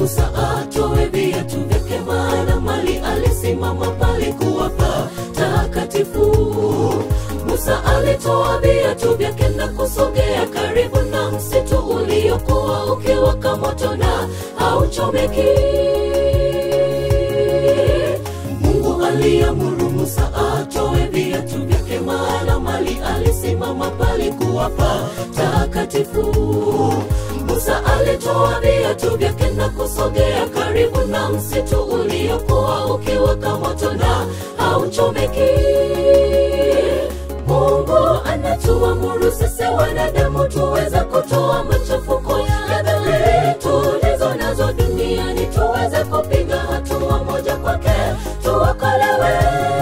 Musa atoe viatu vyake, maana mali alisimama palikuwa patakatifu. Musa alitoa viatu vyake na kusogea karibu na msitu uliokuwa ukiwaka moto na hauchomeki. Mungu aliamuru Musa atoe viatu vyake, maana mali alisimama palikuwa patakatifu. Musa alitoa viatu vyake na kusogea karibu na msitu uliokuwa ukiwaka moto na hauchomeki. Mungu anatuamuru sisi wanadamu tuweze kutoa machafuko ya dhambi tulizo nazo duniani, tuweze kupiga hatua moja kwake, tuokolewe.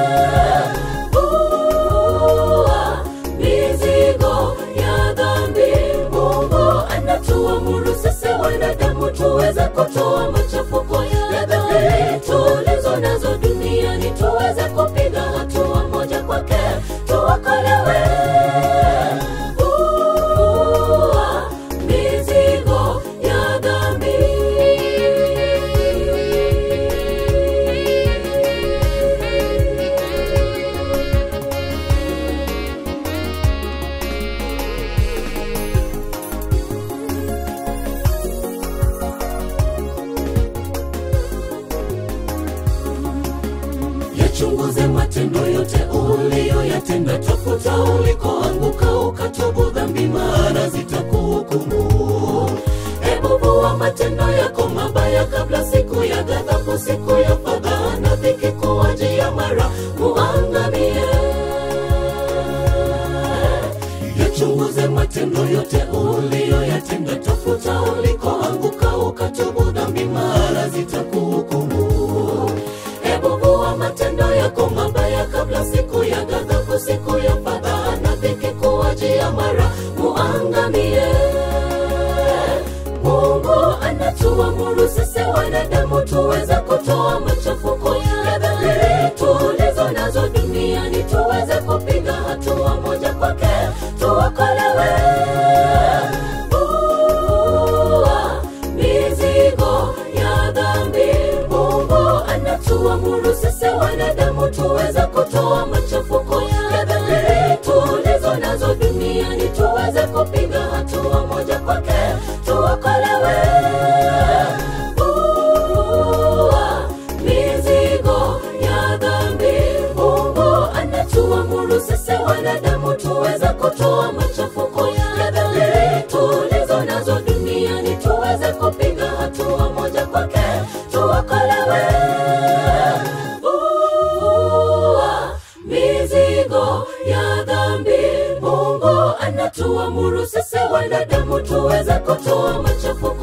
Ua, mizigo ya dhambi. Mungu anatuamuru sisi wanadamu tuweze kutoa machafuko ya dhambi tulizo nazo duniani, tuweze kupiga hatua moja kwake, tuokolewe. Ua, mizigo ya dhambi. Yachunguze matendo yote uliyoyatenda, tafuta ulikoanguka, ukatubu dhambi, maana zitakuhukumu. Hebu vua matendo yako mabaya kabla siku ya ghadhabu, siku ya fadhaa na dhiki kuwajia mara muangamie. Yachunguze matendo yote uliyoyatenda, tafuta ulikoanguka, ukatubu dhambi, maana zitakuhukumu. Hebu vua matendo yako mabaya kabla siku ya ghadhabu, siku ya fadhaa na dhiki kuwajia mara muangamie. Mungu anatuamuru sisi wanadamu tuweze kutoa machafuko ya dhambi tulizo nazo duniani, tuweze kupiga hatua moja kwake, tuokolewe. Ua, mizigo ya dhambi. Mungu anatuamuru sisi wanadamu tuweze kutoa machafuko ya dhambi tulizo nazo duniani, tuweze kupiga hatua moja kwake, tuokolewe. Ua, mizigo ya dhambi. Mungu anatuamuru sisi wanadamu tuweze kutoa machafuko ya dhambi tulizo nazo duniani, tuweze kupiga hatua moja kwake, tuokolewe. Ua, mizigo ya dhambi. Mungu anatuamuru sisi wanadamu tuweze kutoa machafuko